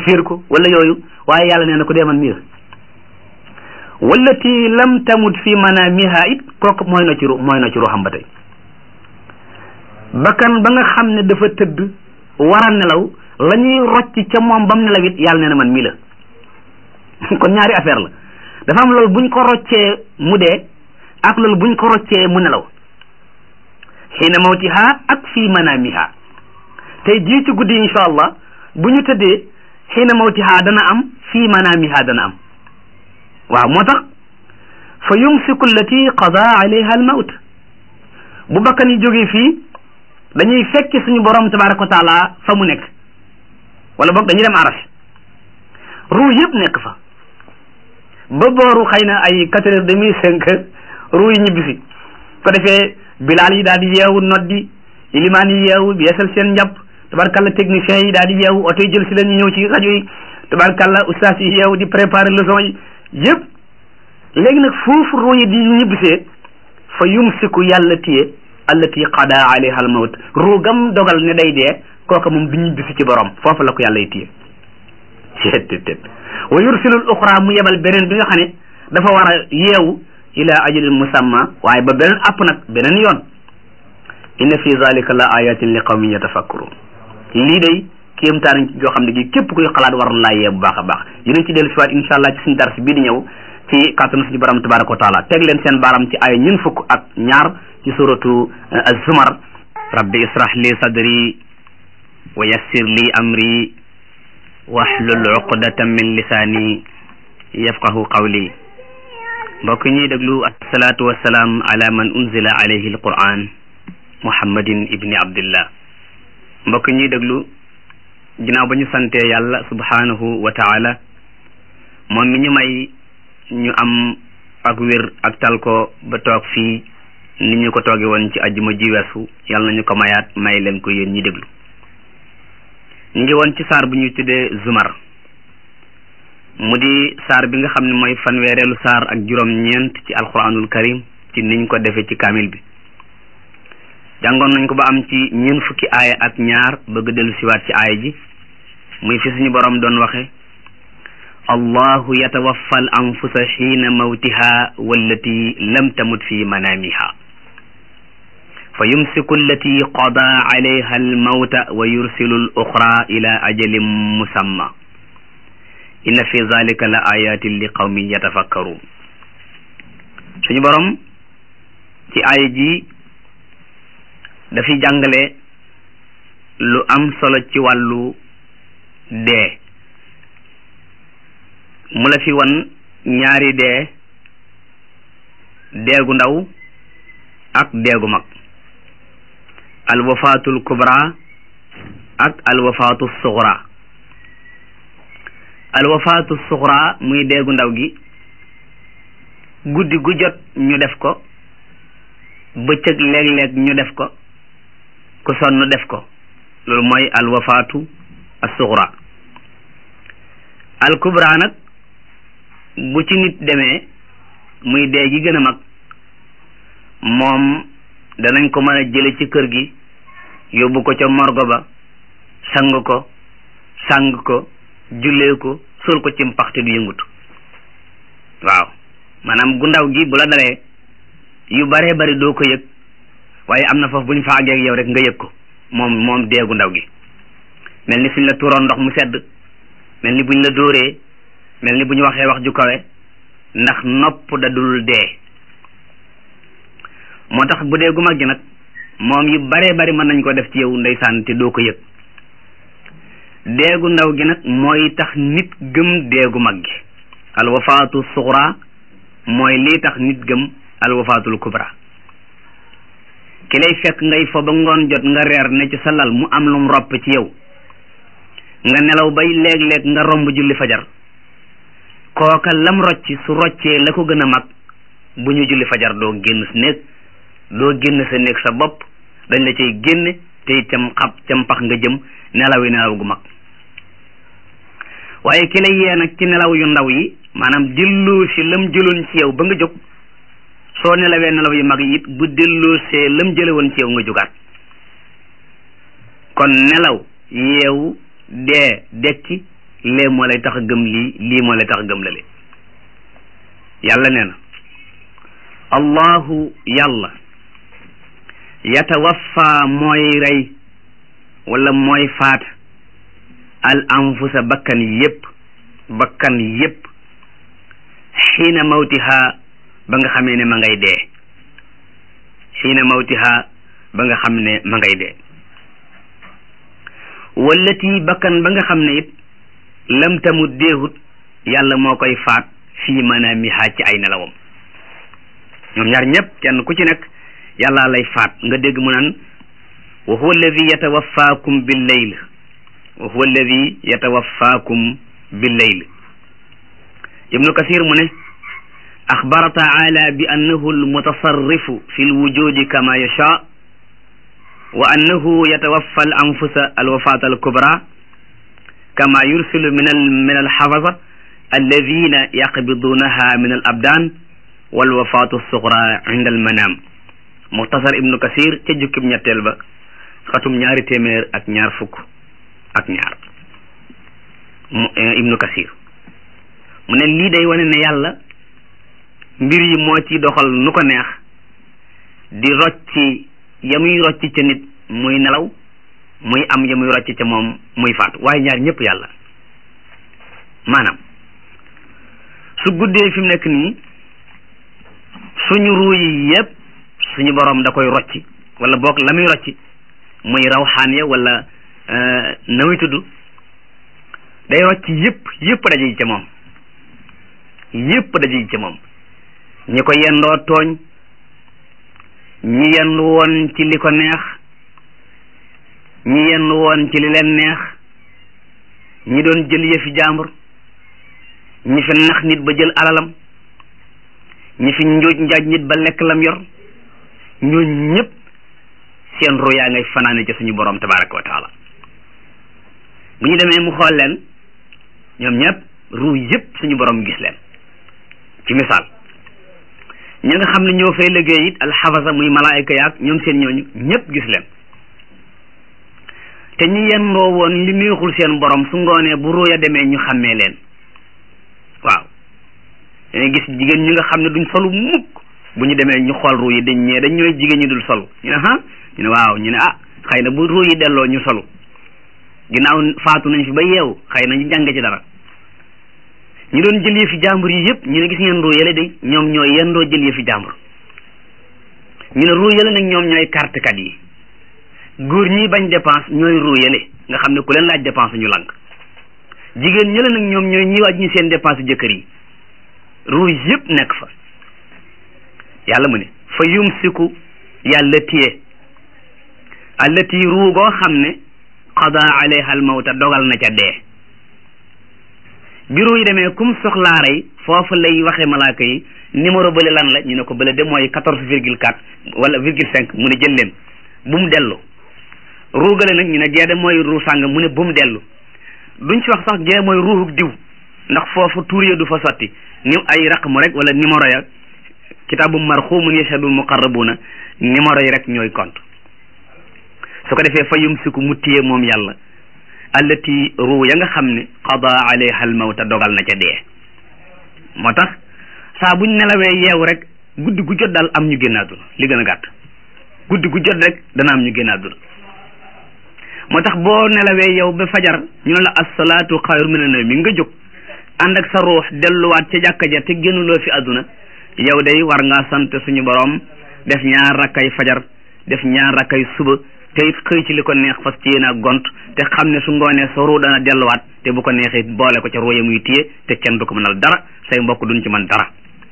fiir ko wala yooyu waaye yàlla nee na ko dee man mii la wallati lam tamut fi manamiha it kooku mooy na ci ru mooy na ci ruuxam ba tey bakkan ba nga xam ne dafa tëdd war a nelaw la ñuy rocc ca moom bam nelaw it yàlla nee na man mii la kon ñaari affaire la dafa am loolu buñ ko roccee mu dee ak loolu buñ ko roccee mu nelaw xiina mawtiha ak fii manamiha tey jii ci guddi insha allah bu ñu tëddee xiina mawtiha dana am fii manamiha dana am waaw moo tax fa yumsiku allati qada alayha al mawt bu bakkan yi jógee fii dañuy fekki suñu borom tabaraka wa taala fa mu nekk wala boog dañuy dem aras ruu yëpp nekk fa ba booru xëy na ay quatre heures demi cinq heures ruu yi ñibbisi ko defee bilaal yi daal di yeewu noddi ilimaan yi yeewu yeesal seen njàpp tabarkalla technicien yi daal di yeewu oto yi jël si leen ñu ñëw ci rajo yi tabarkalla ustaas yi yeewu di préparer leçon yi yëpp léegi nag foofu ruu yi di ñibbisee fa yumsiku yàlla téye allati qada alayha al mawt ruu gam dogal ne day dee kooka moom du ñibbisi ci borom foofu la ko yàlla y téye ceettet wa yursilul uxra mu yebal beneen bi nga xam ne dafa war a yeewu ila ajalin musamma waaye ba beneen app nag beneen yoon inna fi zalika la ayatin li qawmin yatafakkurun lii day kéemtaan joo xam ne gi képp kuy xalaat war na laa yee bu baax a baax dinañ ci dellu siwaat insha allah ci suñu dars bii di ñëw ci kàttanu suñu borom tabaraka wa taala teg leen seen baaram ci ay ñun fukk ak ñaar ci suratu az-zumar rabbi israh li sadri wa yassir li amri wahlul uqdatan min lisaani yafqahu qawli mbokk ñuy déglu asalaatu wassalaam ala man unzila alayhi alquran muhammadin ibni abdillah mbokk ñuy déglu ginnaaw ba ñu santee yàlla subhanahu wa taala moom mi ñu may ñu am ak wér ak tal ko ba toog fii ni ñu ko tooge woon ci ajjuma ji weesu yàlla nañu ko mayaat may leen ko yéen ñi déglu ñu ngi woon ci saar bu ñuy tuddee zumar mu di saar bi nga xam ne mooy fanweereelu saar ak juróom-ñeent ci alquranul karim ci niñ ko defee ci kaamil bi jàngoon nañ ko ba am ci ñeent fukki aaya ak ñaar bëgg dellu siwaat ci aaya ji muy fi suñu borom doon waxe allahu yatawaffa al anfusa xiina mawtiha wallati lam tamut fi manamiha fa yumsiku allati qada alayha almawta wa yursilu al uxra ila ajalin musamma inna fi zalika la ayatin li qawmin yatafakkarun suñu borom ci aaya ji dafi jàngale lu am solo ci wàllu dee mu la fi wan ñaari dee deegu ndaw ak deegu mag alwafaatul kubra ak alwafaatu suxra alwafaatu suxra muy deegu ndaw gi guddi gu jot ñu def ko bëccëg léeg-léeg ñu def ko ku sonn def ko loolu mooy alwafaatu as-suxra alkubra nag bu ci nit demee muy dee gi gën a mag moom danañ ko mën a jële ci kër gi yóbbu ko ca morgo ba sang ko sang ko jullee ko suul ko ci mpaxte du yëngutu waaw maanaam gu ndaw gi bu la dalee yu baree bari doo ko yëg waaye am na foofu bu ñu fa àggee ak yow rek nga yëg ko moom moom deegu ndaw gi mel ni suñ la tuuroon ndox mu sedd mel ni buñ la dóoree mel ni bu ñu waxee wax ju kawe ndax nopp da dul dee moo tax bu dee gu mag gi nag moom yu baree bari mën nañ ko def ci yow ndeysaan te doo ko yëg deegu ndaw gi nag mooy tax nit gëm deegu mag gi alwafaatu suxra mooy lii tax nit gëm alwafaatul kubra ki lay fekk ngay fo ba ngoon jot nga reer ne ci sa lal mu am lum ropp ci yow nga nelaw bay léeg-léeg nga romb julli fajar kooka lam rocc su roccee la ko gën a mag bu ñu julli fajar doo génn sa néeg doo génn sa néeg sa bopp dañ la cay génne te itam xab cam pax nga jëm nelaw yi nelaw gu mag waaye ki lay yee nag ci nelaw yu ndaw yi maanaam delloo si lam jëloon ci yow ba nga jóg soo nelawee nelaw yu mag yi it bu delloo see lam jële woon ci yow nga jógaat kon nelaw yeewu dee dekki lee moo lay tax a gëm lii lii moo lay tax a gëm lale yàlla nee na allahu yàlla yatawaffa mooy rey wala mooy faat al anfusa bakkan yépp bakkan yépp xiina mawtiha ba nga xamee ne ma ngay dee xiina mawtiha ba nga xam ne ma ngay dee wallati bakkan ba nga xam ne it lam tamut deehut yàlla moo koy faat fii manaamiha ci ay nelawam ñoom ñaar ñëpp kenn ku ci nekk yàlla lay faat nga dégg mu naan wa huwa alladi yatawaffaakum bil layl wa huwa alladi yatawaffaakum bil layl ibnu kasir mu ne axbara taala bi annahu almutasarrifu fi lwujudi kama yasha wa annahu yatawaffa al anfusa alwafat alkubra kama yursilu min al min alxafasa alladina yaqbidunaha min al abdan walwafatu alsugra inda almanam muxtasar ibnu kasir ca jukkib ñetteel ba xatum ñaari téeméer ak ñaar fukk ak ñaar ibnu kasir mu ne lii day wane ne yàlla mbir yi moo ci doxal nu ko neex di rocci ya muy rocci ca nit muy nelaw muy am ya muy rocci ca moom muy faatu waaye ñaar ñëpp yàlla maanaam su guddee fi mu nekk nii suñu ruu yi yëpp suñu borom da koy rocci wala boog la muy rocci muy rawxaan ya wala na muy tudd day rocci yëpp yëpp daje ji ca moom yëpp daje ji ca moom ñi ko yendoo tooñ ñi yendu woon ci li ko neex ñi yendu woon ci li leen neex ñi doon jël yëfi jàmbur ñi fi nax nit ba jël alalam ñi fi njuuj njaaj nit ba lekk lam yor ñooñ ñëpp seen ru yaa ngay fanaane ci suñu borom tabaraka wa taala bu ñu demee mu xool leen ñoom ñëpp ru yëpp suñu borom gis leen ci misaal ñi nga xam ne ñoo fay liggéey it alxafasa muy malaayika yaag ñoom seen ñooñu ñëpp gis leen te ñi yendoo woon li neexul seen borom su ngoonee bu ruuya demee ñu xàmmee leen waaw dañuy gis jigéen ñi nga xam ne duñ solu mukk bu ñu demee ñu xool ruu yi dañ ñee dañ ñooy jigéen ñi dul solu ñu ne ah ñu ne waaw ñu ne ah xëy na bu ruu yi delloo ñu solu ginnaaw faatu nañ fi ba yeewu xëy na ñu jàng ci dara ñu doon jël yëfi jàmbur yi yëpp ñu ne gis ngeen ruu yële de ñoom ñooy yendoo jël yëfi jàmbur ñu ne ruu yële nag ñoom ñooy carte kat yi góor ñi bañ dépense ñooy ruu yële nga xam ne ku leen laaj dépense ñu lànk jigéen ñële nag ñoom ñooy ñi waaj ñu seen dépense jëkkër yi ruu yëpp nekk fa yàlla mu ne fa yumsiku yàlla téye allati ruu goo xam ne qada alayha al mawta dogal na ca dee bureau yi demee kum soxlaa rey foofu lay waxe malaaka yi numéro bële lan la ñu ne ko bële de mooy quatorze virgule quatre wala virgule cinq mu ne jël leen bu mu dellu ruugale nag ñu ne gee de mooy ruu sàng mu ne bu mu dellu duñ ci wax sax gee mooy ruuxuk diw ndax foofu tuur ya du fa sotti ni ay raqmu rek wala numéro ya kitaabu marxumun yashhadul muqarrabuna numéro yi rek ñooy compte su ko defee fa yumsiku mu téye moom yàlla allati ruu ya nga xam ne qada alayha al mawta dogal na ca dee moo tax saa buñ nelawee yeewu rek guddi gu jot daal am ñu génn àdduna li gën a gàtt guddi gu jot rek dana am ñu génn àdduna moo tax boo nelawee yow ba fajar ñu ne la assalaatu xayru mina nawmi nga jóg ànd ak sa ruux delluwaat ca jàkka ja te génnuloo fi àdduna yow day war ngaa sant suñu borom def ñaar rakkay fajar def ñaar rakkay suba te it xëy ci li ko neex fas ci yéen a gont te xam ne su ngoonee sa ruu dana delluwaat te bu ko neexee boole ko ca ruu ya muy téye te kenn du ko mënal dara say mbokk duñ ci mën dara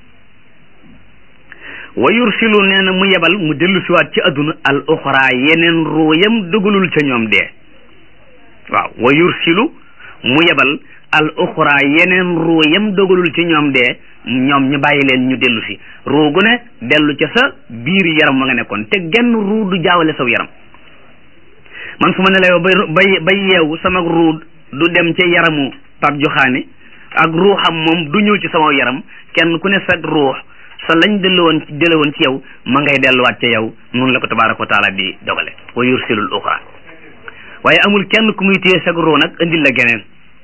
wa yursilu nee na mu yebal mu dellu siwaat ci adduna al uxra yeneen ruu yam dugalul ca ñoom dee waaw wa yursilu mu yebal al uxra yeneen ruu yam dogalul ci ñoom dee ñoom ñu bàyyi leen ñu dellu si ruu gu ne dellu ca sa biir yaram wa nga nekkoon te genn ruu du jaawale saw yaram man su ma ne la yow bay bay bay yeewu sama ruu du dem ca yaramu pap joxaane ak ruuxam moom du ñëw ci sama yaram kenn ku ne sa ruux sa lañ dellu woon dellu woon ci yow ma ngay delluwaat ca yow noonu la ko tabaraka wa taala di dogale wa yursilul uxra waaye amul kenn ku muy téye sag ruu nag indil la geneen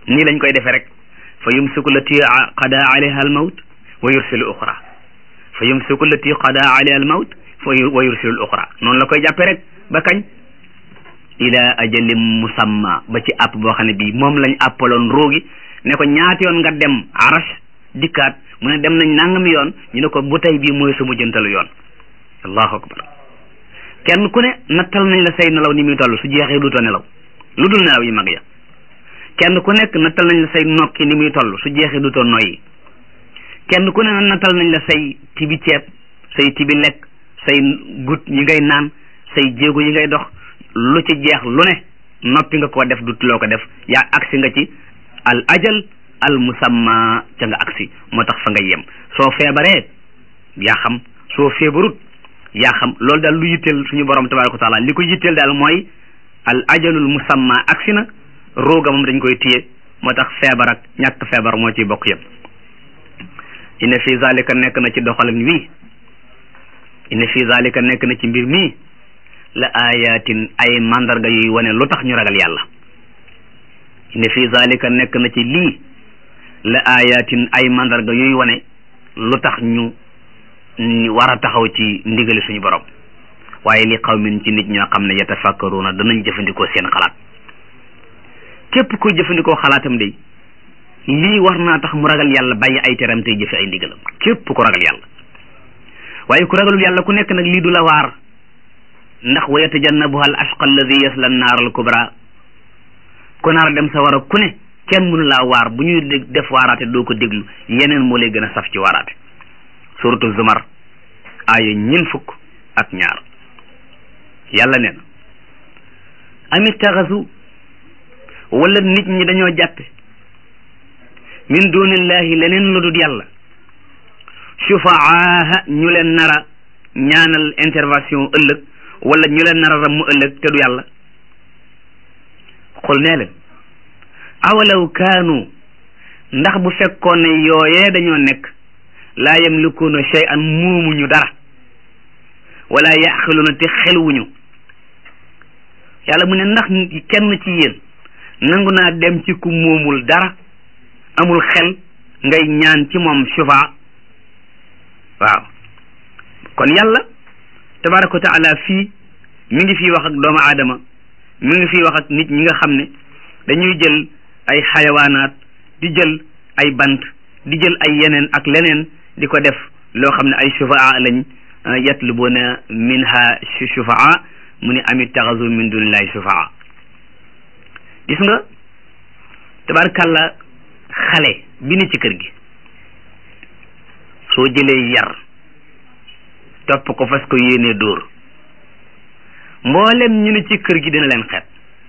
nii lañ koy defee rek fa yumsiku lati qada alayha al mawt wa yursilu uxra fa yumsiku lati qada alayha al mawt wa yursilu al uxra noonu la koy jàppe rek ba kañ ila ajalin musamma ba ci àpp boo xam ne bii moom lañ àppaloon roogi ne ko ñaati yoon nga dem arash dikkaat mu ne dem nañ nangami yoon ñu ne ko bu tey bii mooy sa mujjantalu yoon allahu akbar kenn ku ne nattal nañ la say nelaw ni muy toll su jeexee duutoo nelaw lu dul nelaw yi mag ya kenn ku nekk nattal nañ la say nokki ni muy toll su jeexee duutoo noyyi kenn ku ne nattal nañ la say tibi ceeb say tibi lekk say gut yi ngay naan say jéego yi ngay dox lu ci jeex lu ne noppi nga koo def dut loo ko def yaa agsi nga ci al ajal al musamma ca nga agsi moo tax fa nga yem soo feebaree yaa xam soo feebarut yaa xam loolu daal lu yitteel suñu borom tabaraka wa taala li ko yitteel daal mooy al ajalul musamma agsi na rooga moom dañ koy téye moo tax feebar ak ñàkk feebar moo ciy bokk yëpp inna fi zalika nekk na ci doxalin wii inna fi zalika nekk na ci mbir mii la ayatin ay mandarga yuy wane lu tax ñu ragal yàlla inna fi zalika nekk na ci lii la ayatin ay mandarga yuy wane lu tax ñu war a taxaw ci ndigali suñu borom waaye li qawmin ci nit ñoo xam ne yatafakkaruna danañ jëfandikoo seen xalaat képp kuy jëfandikoo xalaatam de lii war naa tax mu ragal yàlla bàyyi ay teram tey jëfe ay ndigalam képp ku ragal yàlla waaye ku ragalul yàlla ku nekk nag lii du la waar ndax wa yatajannabuha al ashqa alladi yasla annaar al kubra ku naar dem sa war a ku ne kenn mënu laa waar bu ñuy def waaraate doo ko déglu yeneen moo lay gën a saf ci waaraate suratu zumar aaya ñin fukk ak ñaar yàlla nee na amit taxasu wala nit ñi dañoo jàppe min dunillahi leneen lu dul yàlla shufaaha ñu leen nara ñaanal intervention ëllëg wala ñu leen nara ram mu ëllëg te du yàlla xul nee leen awalaw kaanu ndax bu fekkoon ne yooyee dañoo nekk laa yamlikuuna shay'an muumuñu dara wala yaqiluuna te xelwuñu yàlla mu ne ndax kenn ci yéen nangu naa dem ci ku moomul dara amul xel ngay ñaan ci moom shufa waaw kon yàlla tabaraka wa taala fii mi ngi fii wax ak doomu aadama mi ngi fii wax ak nit ñi nga xam ne dañuy jël ay xayawaanaat di jël ay bant di jël ay yeneen ak leneen di ko def loo xam ne ay shufaa lañ yatlubuuna minha shufaa mu ne amit taxasu min dunillahi shufaa gis nga tabarkàlla xale bi ni ci kër gi soo jëlee yar topp ko fas ko yéenee dóor mboolem ñu ne ci kër gi dina leen xeet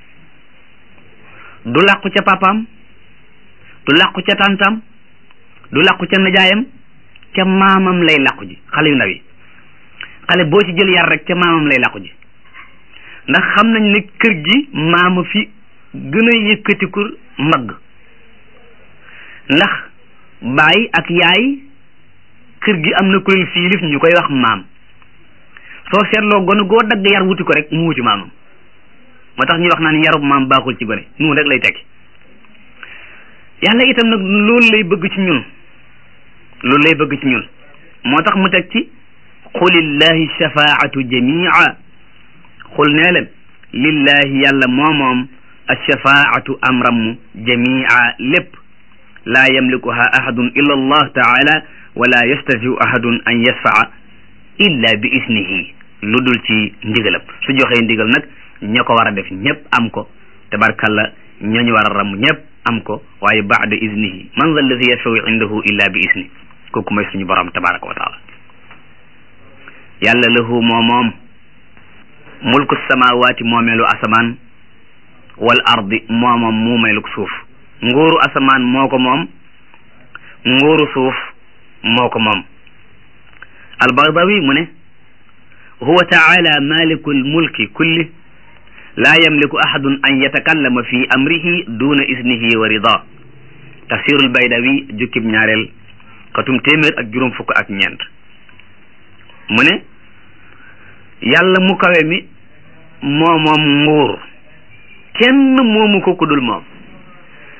du làqu ca papaam du làqu ca tàntam du làqu ca najaayam ca maamam lay làqu ji xale yu ndaw yi xale boo ci jël yar rek ca maamam lay làqu ji ndax xam nañ ne kër gi maama fi gën a yëkkatiku mbagg ndax baay ak yaay kër gi am na ku leen fiilif ñu koy wax maam soo seetloo gone goo dagg yar wuti ko rek mu wuti maamam moo tax ñuy wax naan yarub maam baaxul ci gone noonu rek lay tekki yàlla itam nag loolu lay bëgg ci ñun loolu lay bëgg ci ñun moo tax mu teg ci qulillahi shafaatu jamia xul nee leen lillahi yàlla moo moom alshafaatu amramu jamia lépp laa yamlikuha ahadun illa allah taala wala yastatiu ahadun an yasfaa illa bi isnihi lu dul ci ndigalam su joxee ndigal nag ña ko war a def ñëpp am ko tabarkalla ñooñu war a ram ñëpp am ko waaye baada isnihi man za alladi yashfau indahu illa bi isni kooku mooy suñu borom tabaraka wa taala yàlla lahu moo moom mulku samawaati moomeelu asamaan wal ardi moo moom muumeelu suuf nguuru asamaan moo ko moom nguuru suuf moo ko moom albagdawi mu ne huwa taala maliku lmulki kulli laa yamliku ahadun an yatakallama fi amrihi duna isnihi wa rida tafsirul baydawi jukkib ñaareel xatum téeméer ak juróom fukk ak ñeent mu ne yàlla mu kawe mi moo moom nguur kenn moomu ko ku dul moom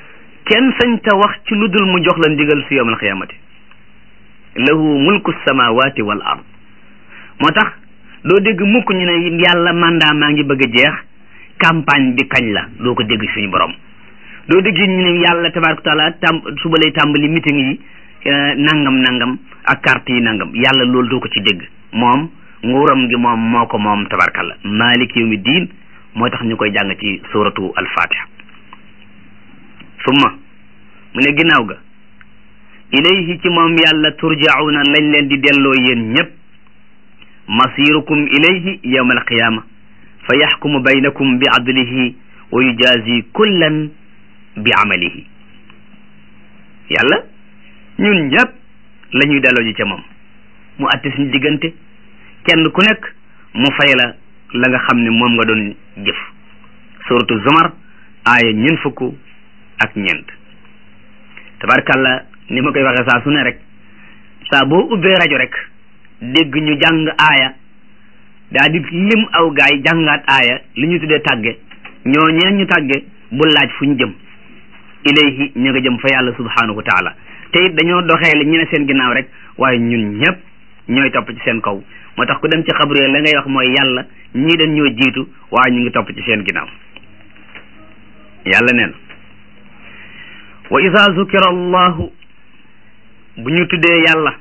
kenn sañ ta wax ci lu dul mu jox la ndigal si yawmal xiyaamati lahu mulku samawati wal ard moo tax doo dégg mukk ñu ne yàlla mandat maa ngi bëgg a jeex campagne bi kañ la doo ko dégg suñu borom doo dégg ñu ne yàlla tabaraka taala tam suba lay tàmbali meeting yi nangam nangam ak carte yi nangam yàlla loolu doo ko ci dégg moom nguuram gi moom moo ko moom tabarkalla malik yawmi diin moo tax ñu koy jàng ci suratu al-fatiha summa mu ne ginnaaw ga ilayhi ci moom yàlla turjauna lañ leen di delloo yéen ñépp masirukum ilayhi yawma alqiyama fa yaxkumu baynakum bi adlihi wa yujazi kullan bi amalihi yàlla ñun ñépp la ñuy delloo ji ca moom mu atte suñu diggante kenn ku nekk mu fay la la nga xam ne moom nga doon jëf suratu zumar aaya ñeent fukk ak ñeent tabarkalla ni ma koy waxee saa su ne rek saa boo ubbee rajo rek dégg ñu jàng aaya daa di lim aw gaay jàngaat aaya li ñu tuddee tàgge ñoo ñeen ñu tàgge bu laaj fu ñu jëm ilayhi ñu nga jëm fa yàlla subhanahu wa taala te it dañoo doxee li ñu ne seen ginnaaw rek waaye ñun ñëpp ñooy topp ci seen kaw moo tax ku dem ci xabru la ngay wax mooy yàlla ñii dañ ñoo jiitu waaye ñu ngi topp ci seen ginnaaw yàlla neen wa ida zukira allahu bu ñu tuddee yàlla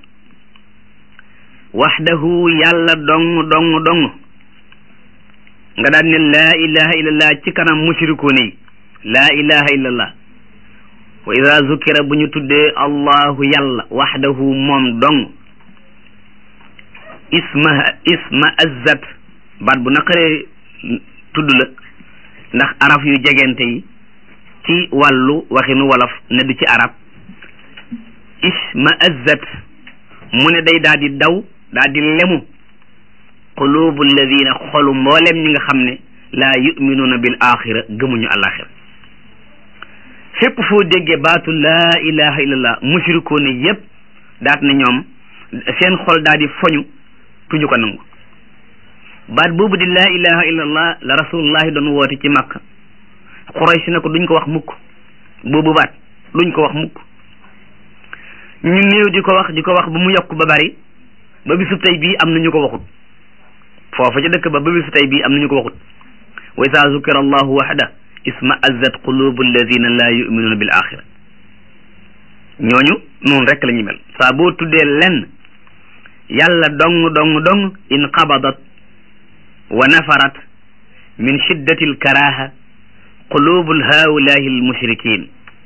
waxdahu yàlla dong dong dong nga daan ne laa ilaha illallah ci kanam mushrikuun yi laa ilaha illallah wa ida zukira bu ñu tuddee allahu yàlla waxdahu moom dong isma isma azzat baat bu naqaree tudd la ndax araf yu jegente yi ci wàllu waxinu wolof ne du ci arab isma azzat mu ne day daal di daw daal di lemu qulubu alladina xolu mboolem ñi nga xam ne laa yuminuuna bil axira gëmuñu alaxira fépp foo déggee baatu laa ilaha illallah mushrikoon yépp daat na ñoom seen xol daal di foñu tuñu ko nangu baat boobu di laa ilaha illallah la rasulullahi doon woote ci makka Quraysh na ko duñ ko wax mukk boobu baat duñ ko wax mukk ñu néew di ko wax di ko wax ba mu yokk ba bari ba bisu tey bii am na ñu ko waxut foofa ca dëkk ba ba bisu tey bii am na ñu ko waxut wa isa zukira allahu waxda isma azzat qulubu alladina la yuminuuna bil axira ñooñu noonu rek la ñu mel saa boo tuddee lenn yàlla dong dong dong in qabadat wa nafarat min shiddati alkaraha qulubu haulahi almushrikin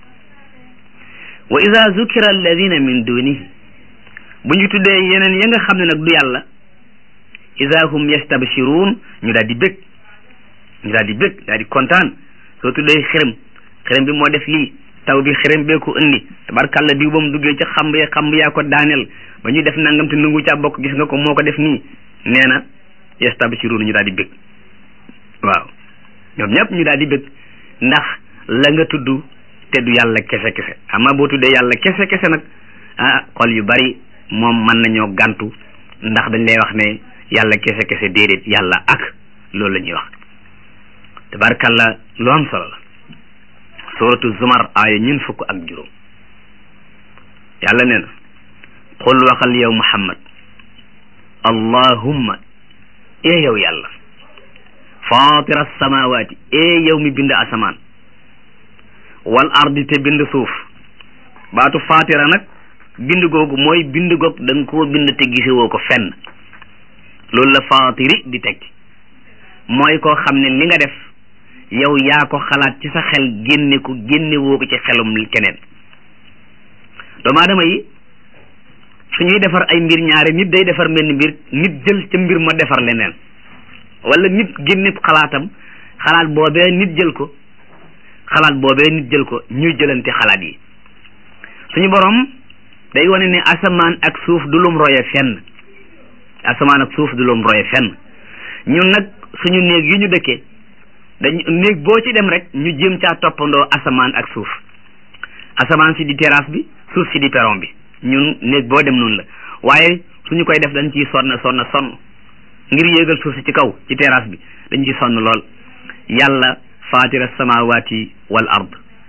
wa ida zukira alladina min dunihi bu ñu tuddee yeneen ya nga xam ne nag du yàlla ida hum yastabshiruun ñu daal di bég ñu daal di bég daal di kontaan soo tuddee xërëm xërëm bi moo def lii taw bi xërëm bee ko indi tabarkàlla diw ba mu duggee ca xamb ya xamb yaa ko daaneel ba ñu def nangam te nangu caa bokk gis nga ko moo ko def nii nee na yastabshiruun ñu daal di bég waaw ñoom ñëpp ñu daal di bég ndax la nga tudd te du yàlla kese kese ama boo tuddee yàlla kese kese nag ah xol yu bari moom mën nañoo gàntu ndax dañ lay wax ne yàlla kese kese déedéet yàlla ak loolu la ñuy wax tabarkalla lu am solo la suratu zumar aaya ñun fukk ak juróom yàlla nee na qul waxal yow muhammad allahumma ee yow yàlla fatira samawati ee yow mi bind asamaan wal ardi te bind suuf baatu fatira nag bind googu mooy bind goog da nga koo bind te gisewoo ko fenn loolu la fatiri di tekki mooy koo xam ne li nga def yow yaa ko xalaat ci sa xel génne ko génne woo ko ci xelum keneen doomu aadama yi su ñuy defar ay mbir ñaare nit day defar mel ni mbir nit jël ca mbir ma defar leneen wala nit génne xalaatam xalaat boobee nit jël ko xalaat boobee nit jël ko ñuy jëlante xalaat yi suñu borom day wane ne asamaan ak suuf du lum roye fenn asamaan ak suuf du lum roye fenn ñun nag suñu néeg yi ñu dëkkee dañ néeg boo ci dem rek ñu jéem caa toppandoo asamaan ak suuf asamaan si di terrasse bi suuf si di perron bi ñun néeg boo dem noonu la waaye suñu koy def dañ ciy sonn sonn sonn ngir yéegal suuf si ci kaw ci terrasse bi dañ ciy sonn lool yàlla fatira samawati wal ard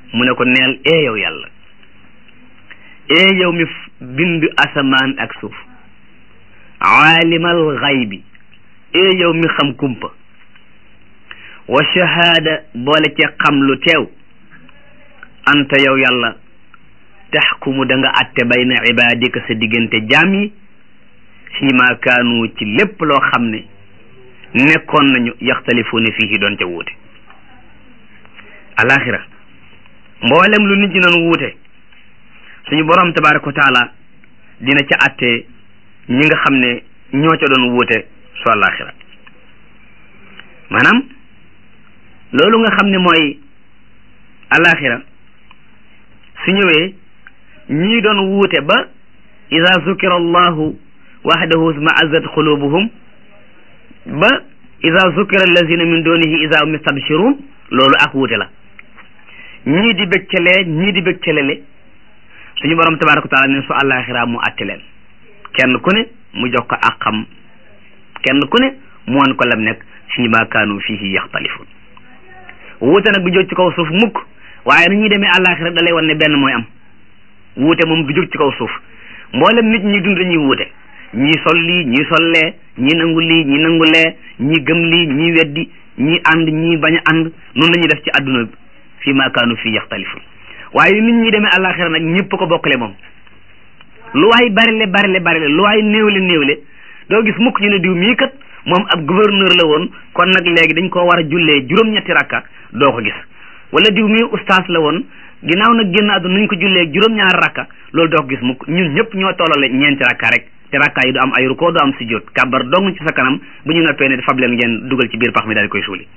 mu ne ko neel ee yow yàlla ee yow mi bind asamaan ak suuf aalimal xaybi ee yow mi xam kumpa wa shahaada boole ci xam lu teew anta yow yàlla taxkumu da nga atte bayna ibadika sa diggante jaam yi fii ma kaanu ci lépp loo xam ne nekkoon nañu yaxtalifuuna fiihi doon ca wuute alaxira mboolem lu nit ñi doon wuute suñu borom tabaraka wa taala dina ca atte ñi nga xam ne ñoo ca doon wuute su alaxira maanaam loolu nga xam ne mooy alaxira su ñëwee ñii doon wuute ba ida zukira allahu wahdahu ma'azzat qulubuhum ba ida zukira allazina min dunihi ida hum yastabshirun loolu ak wuute la ñii di bëgcalee ñii di bëccalele suñu borom tabaraka wa taala ne su àllaaxira mu àtte leen kenn ku ne mu jox ko ak xam kenn ku ne mu wan ko lam nekk fii ma kaanu fihi yaxtalifun wuute nag du jóg ci kaw suuf mukk waaye ni ñuy demee àllaaxira da lay wan ne benn mooy am wuute moom du jóg ci kaw suuf mboolem nit ñi dund dañuy wuute ñii sol lii ñii sollee ñii nangu lii ñii nangu lee ñii gëm lii ñii weddi ñii ànd ñii bañ a ànd noonu la ñuy def ci àdduna bi fii ma kaanu fii yaxtalifun waaye nit ñi demee àllaaxira nag ñëpp ko bokkale moom lu waay barile barile barile lu waay néewle néewle doo gis mukk ñu ne diw mii kat moom ab gouverneur la woon kon nag léegi dañ koo war a jullee juróom-ñetti rakka doo ko gis wala diw mii ustaas la woon ginnaaw nag génn àdduna nuñ ko jullee juróom-ñaari rakka loolu doo ko gis mukk ñun ñëpp ñoo tollale ñeenti rakka rek te rakka yi du am ay rukkoo du am sujjóot kàbbar dong ci sa kanam bu ñu noppee ne fab leen ngeen dugal ci biir pax mi daal di koy suuli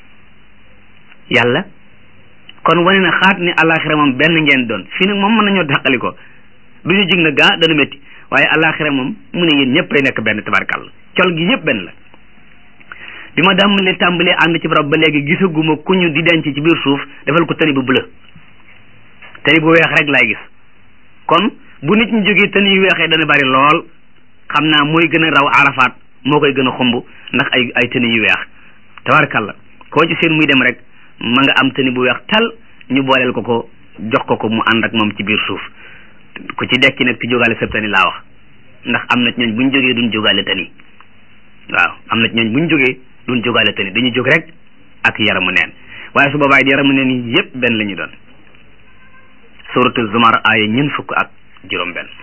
yàlla kon wane na xaat ni alaxira moom benn ngeen doon fii nag moom mën nañoo dàqali ko du ñu jig na gaa dana métti waaye alaxira moom mu ne yéen ñëpp ay nekk benn tabarkàlla col gi yëpp benn la bi ma dàmbalee tàmbalee ànd ci barab ba léegi gisaguma ku ñu di denc ci biir suuf defal ko tëni bu bleu tëni bu weex rek laay gis kon bu nit ñi jógee tëni yu weexee dana bari lool xam naa mooy gën a raw arafaat moo koy gën a xumb ndax ay ay tëni yu weex tabarkàlla koo ci seen muy dem rek ma nga am tëni bu weex tal ñu booleel ko ko jox ko ko mu ànd ak moom ci biir suuf ku ci dekki nag ci jógaale sëb tëni laa wax ndax am na ci ñooñ bu ñu jógee duñ jógaale tëni waaw am na ci ñooñ bu ñu jógee duñ jógaale tëni dañuy jóg rek ak yaramu neen waaye su boobaay di yaramu neen yi yëpp benn la ñu doon suratu zumar aaya ñeent fukk ak juróom benn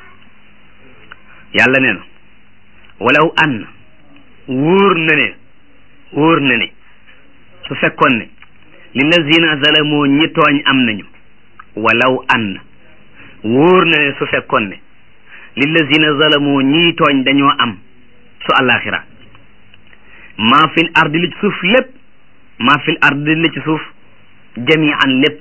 yàlla nee na walaw an wóor na ne wóor na ne su fekkoon ne lillazina zalamu ñi tooñ am nañu walaw an wóor na ne su fekkoon ne lillazina zalamu ñi tooñ dañoo am su àllaaxira maa fil ardi li ci suuf lépp maa fil ardi li ci suuf jamian lépp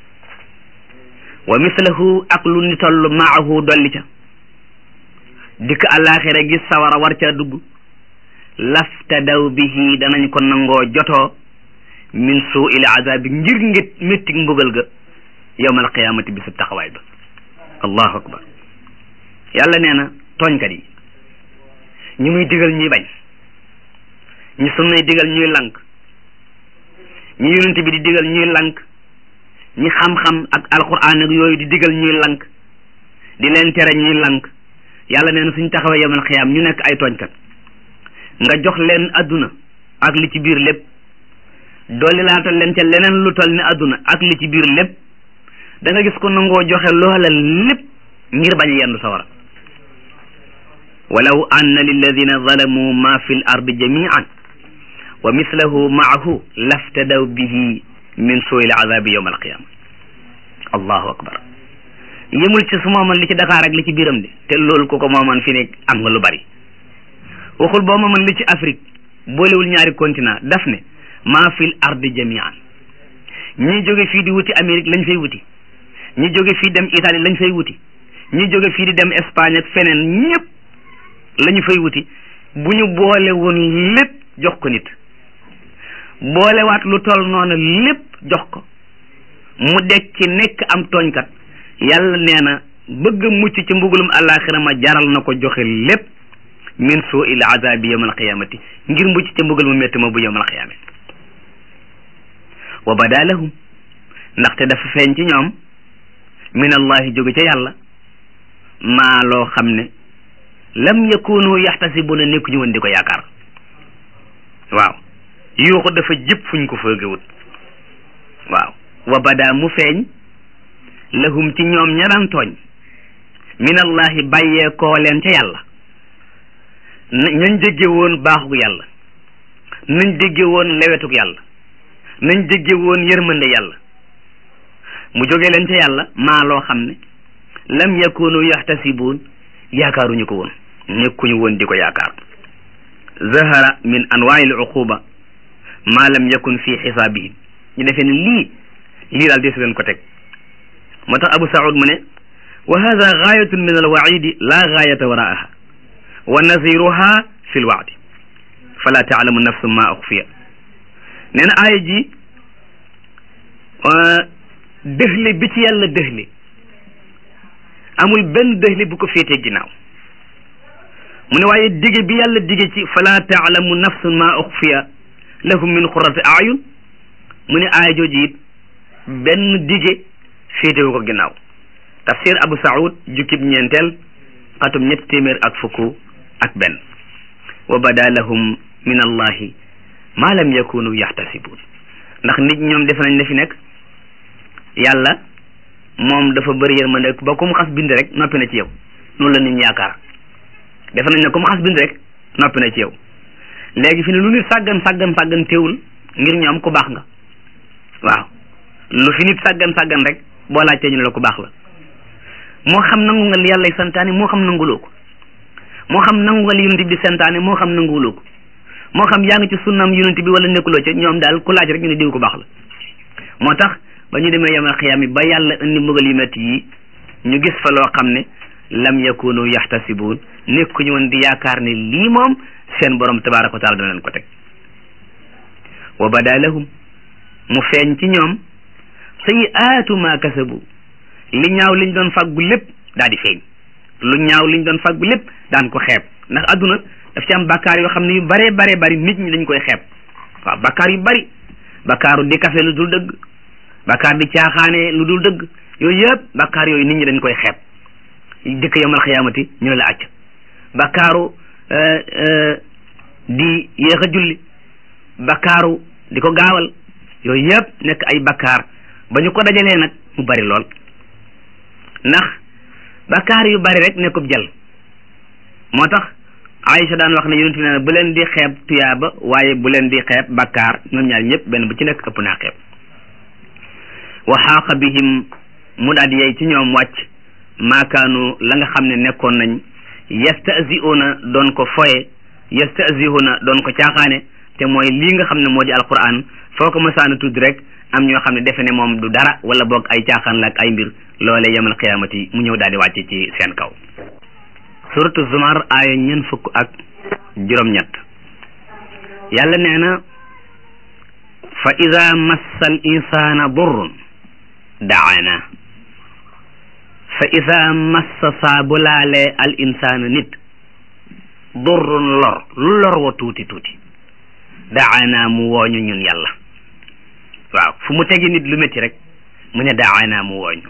wa mislahu ak lu ni toll maahu dolli ca dikk àllaaxira gis sawara war ca dugg laftadaw bihi danañ ko nangoo jotoo min suu il azabi ngir ngit méttig mbugal ga yowmal qiyaamati bi sub taxawaay ba allahu akbar yàlla nee na tooñkat yi ñi muy digal ñuy bañ ñi sunnay digal ñuy lank ñi yonent bi di digal ñuy lank ñi xam-xam ak alquran ak yooyu di digal ñuy lank di leen tere ñuy lank yàlla nee na suñ taxawee yowmal qiyaam ñu nekk ay tooñkat nga jox leen adduna ak li ci biir lépp dolli laatal leen ca leneen lu toll ni adduna ak li ci biir lépp da nga gis ko nangoo joxe loola lépp ngir bañ a yendu sawara walaw anna lilladina zalamu ma fi l ardi jamian wa mislahu maahu laftadaw bihi min suu il azabi yowma alqiyama allahu akbar yëmul ci su mooman li ci Dakar ak li ci biiram de te loolu ku ko mooman fi ne am nga lu bari waxul boo mooman li ci Afrique boolewul ñaari continent daf ne maa fil ardi jamian ñi jóge fii di wuti Amérique lañ fay wuti ñi jóge fii dem Italie lañ fay wuti ñi jóge fii di dem Espagne ak feneen ñëpp la ñu fay wuti bu ñu boole woon lépp jox ko nit boolewaat lu toll noonu lépp jox ko mu dekki nekk am tooñkat yàlla nee na bëgg mucc ci mbugulum àllaaxira ma jaral na ko joxe lépp min suu il azabi yawm alqiyamati ngir mucc ci mbugal mu métti ma bu yawm alqiyamati wa bada lahum ndaxte dafa feeñ ci ñoom min allahi jóge ca yàlla maa loo xam ne lam yakunu yaxtasibuna nekkuñu woon di ko yaakaar waaw yuuxu dafa jëpp fuñ ko foogewut waaw wa bada mu feeñ lahum ci ñoom ña daan tooñ min allahi bàyyee koo leen ca yàlla nañ dégge woon baaxug yàlla nañ dégge woon lewetug yàlla nañ dégge woon yërmande yàlla mu jóge leen ca yàlla maa loo xam ne lam yakunu yaxtasibuun yaakaaruñu ko woon nekkuñu woon di ko yaakaar zahara min anwaai l uquba maa lam yakun fi xisaabihim ñu defee ne lii lii daal desu leen ko teg moo tax abu saud mu ne wa hada gaayatun min alwaidi la gaayata waraaha wa naziruha fi lwaadi fala taalamu nafsu ma uxfiya nee na aaya ji dëxli bi ci yàlla dëxli amul benn dëxli bu ko féetee ginnaaw mu ne waaye dige bi yàlla dige ci fala taalamu nafsun ma uxfiya lahum min xurati ayun mu ne aaya jooju it benn dige féetewu ko ginnaaw tafsir abu saud jukkib ñeenteel xatum ñetti téeméer ak fukk ak benn wa bada lahum min allahi ma lam yakunu yaxtasibun ndax nit ñoom def nañ ne fi nekk yàlla moom dafa bëri yërmande ba ku mu xas bind rek noppi na ci yow noonu la nit ñi yaakaar def nañ ne ku mu xas bind rek noppi na ci yow léegi fi ne lu nit sàggan sàggan sàggan teewul ngir ñoom ku baax nga waaw lu fi nit sàggan sàggan rek boo laajtee ñu ne la ku baax la moo xam nangu nga li yàllay santaane moo xam nanguloo ko moo xam nangu nga li yonent bi santaane moo xam nanguloo ko moo xam yaa ngi ci sunnaam yonent bi wala nekkuloo ca ñoom daal ku laaj rek ñu ne diw ku baax la moo tax ba ñu demee yamal xiyaam yi ba yàlla indi mbugal yu metti yi ñu gis fa loo xam ne lam yakunu yaxtasibuun nekkuñu woon di yaakaar ne lii moom seen borom tabaraka wa taala dana leen ko teg wa bada lahum mu feeñ ci ñoom sayiaatu ma kasabu li ñaaw liñ doon fàggu lépp daal di feeñ lu ñaaw liñ doon fàggu lépp daan ko xeeb ndax adduna daf ci am bakkaar yoo xam ne yu bare bare bari nit ñi dañ koy xeeb waaw bakkaar yu bari bakkaaru di kafe lu dul dëgg bakkaar di caaxaane lu dul dëgg yooyu yëpp bakkaar yooyu nit ñi dañ koy xeeb dëkk yomal xiyaamati ñu ne la acc bakkaaru di yéex a julli bakkaaru di ko gaawal yooyu yëpp nekk ay bakkaar ba ñu ko dajalee nag mu bari lool ndax bakkaar yu bari rek nekkub jël moo tax Aïcha daan wax ne yonent bi nee bu leen di xeeb tuyaaba waaye bu leen di xeeb bakkaar ñoom ñaar ñëpp benn bu ci nekk ëpp naa xeeb wa xaaqa bihim mu daal di yey ci ñoom wàcc maakaanu la nga xam ne nekkoon nañ yastasiuna doon ko foye yastasiuna doon ko caaxaane te mooy lii nga xam ne moo di alquran foo ko masaana tudd rek am ñoo xam ne defe ne moom du dara wala boog ay caaxaan la ak ay mbir loole yemal xiyaamati mu ñëw daal di wàcc ci seen kaw suratu zumar aaya ñeent fukk ak juróom-ñett yàlla nee na fa ida massa al insana durrun daana fa ida massa saa bu laalee al insana nit durrun lor lu lor wa tuuti tuuti daana mu wooñu ñun yàlla waaw fu mu tegi nit lu métti rek mu ne daana mu wooñu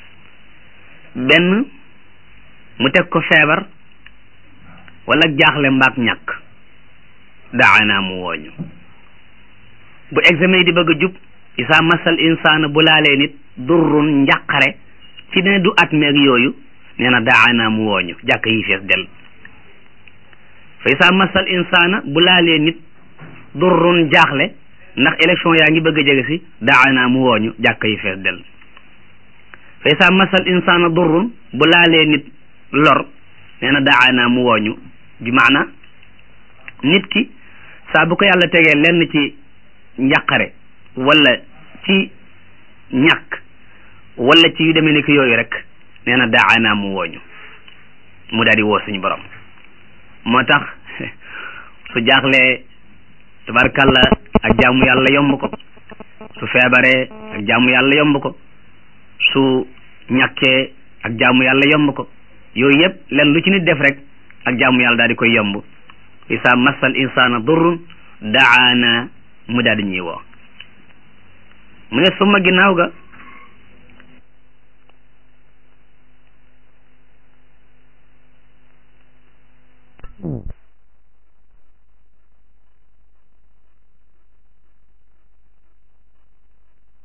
benn mu teg ko feebar wala jaaxle mbaak ñàkk daana mu wooñu bu examen yi di bëgg a jub isa masal insaana bu laalee nit durrun njàqare ci ne du at meeg yooyu nee na daana mu wooñu jàkk yi fees del fa isa masal insaana bu laalee nit durrun jaaxle ndax élection yaa ngi bëgg a jege si daana mu wooñu jàkk yi fees del fa isa masal insaana durrun bu laalee nit lor nee na daana mu wooñu bi maana nit ki saa bu ko yàlla tegee lenn ci njàqare wala ci ñàkk wala ci yu demee ni ki yooyu rek nee na daana mu wooñu mu daal di woo suñu borom moo tax su jaaxlee tabarkalla ak jaamu yàlla yomb ko su feebaree ak jaamu yàlla yomb ko su ñàkkee ak jaamu yàlla yomb ko yooyu yëpp len lu ci nit def rek ak jaamu yàlla daal di koy yomb isa massal insana durrun daana mu daal di ñuy woo mu ne suma ginnaaw ga